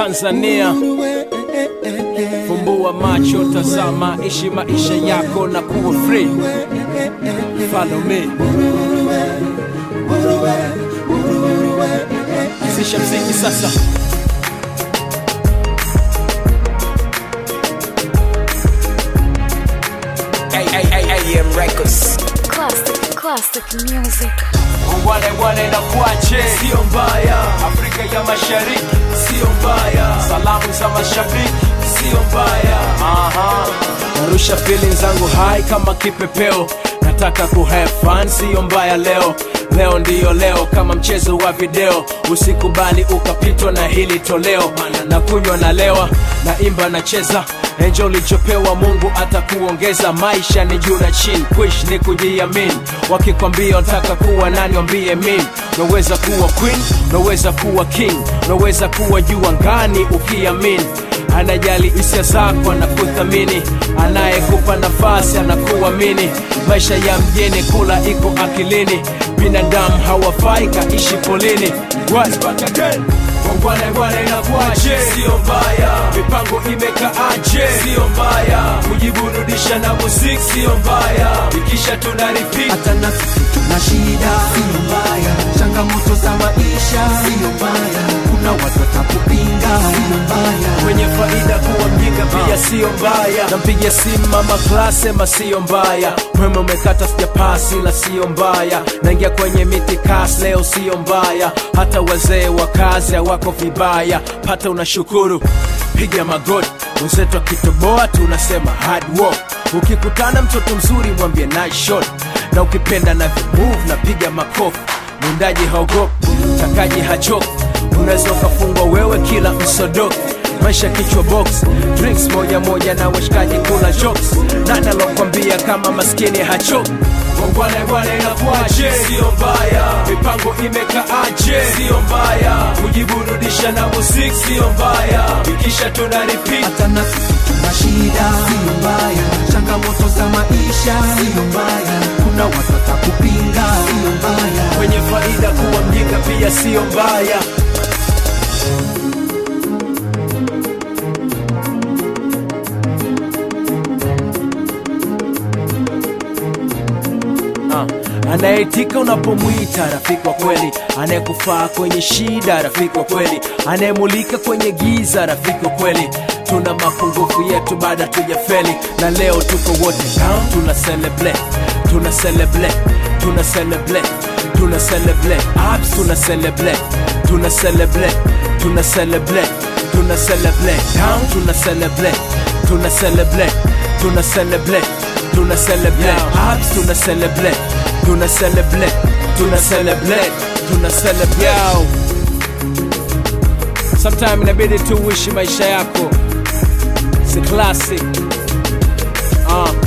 Tanzania. Fumbua macho, tazama, ishi maisha yako na kuwa free. Follow me. Anzisha mziki sasa. AM Records. Classic, classic music. Wale wale na kuache, sio mbaya. Afrika ya Mashariki, sio mbaya. Salamu za mashabiki, sio mbaya. Aha. Narusha feeling zangu high kama kipepeo, nataka ku have fun, sio mbaya leo. Leo ndiyo leo, kama mchezo wa video, usikubali ukapitwa na hili toleo. Na kunywa na lewa, na imba na cheza Enjo ulichopewa Mungu atakuongeza. Maisha ni juu na chini, kuishi ni kujiamini. Wakikwambia unataka kuwa nani, wambie mimi. Unaweza kuwa queen, unaweza kuwa king, unaweza kuwa juu angani ukiamini. Anajali hisia zako, anakuthamini, anayekupa nafasi anakuamini. Maisha ya mjini, kula iko akilini, binadamu hawafai kaishi polini. Once back again. Wangwana ngwana inakuaje? Sio mbaya. Mipango imekaaje? Sio mbaya. Kujiburudisha na muziki sio mbaya. Ikisha tuna repeat. hata na sisi tuna shida, siyo mbaya. Changamoto za maisha, siyo mbaya. Kuna watu watakupinga, siyo mbaya. Kwenye faida kuwa mjinga pia sio mbaya. Nampigia simu mama class sema sio mbaya. Mwema umekata sijapasi la sio mbaya. Naingia kwenye miti kas leo sio mbaya. Hata wazee wa kazi hawako vibaya. Pata unashukuru, piga magoti. Wenzetu akitoboa tunasema hard work. Ukikutana mtoto mzuri mwambie nice shot, na ukipenda na move na piga makofi. Mwindaji haogopi, mtakaji hachoki, unaweza ukafungwa wewe kila msodoki maisha kichwa box drinks moja moja na washikaji kula jokes nani alokwambia kama maskini hachoki Wangwana bwana inakuaje? Sio mbaya. Mipango imekaaje? Sio mbaya. Kujiburudisha na muziki sio mbaya. Ikisha tuna repeat. hata na sisi tuna shida, siyo mbaya. Changamoto za maisha, siyo mbaya. Kuna watu watakupinga, siyo mbaya. Kwenye faida kuwa mjinga pia sio mbaya. Ah, anayeitika unapomwita rafiki wa kweli, anayekufaa kwenye shida rafiki wa kweli, anayemulika kwenye giza rafiki wa kweli. Tuna mapungufu yetu baada tujafeli, na leo tuko wote down, tuna celebrate, tuna celebrate, tuna celebrate, tuna celebrate ups, tuna celebrate, tuna celebrate, tuna celebrate, tuna celebrate down, tuna celebrate, tuna celebrate, tuna celebrate tuna celebrate ups, tuna celebrate, tuna celebrate, tuna celebrate, tuna celebrate. Yo. Sometime inabidi tu uishi maisha yako, si classic. Uh,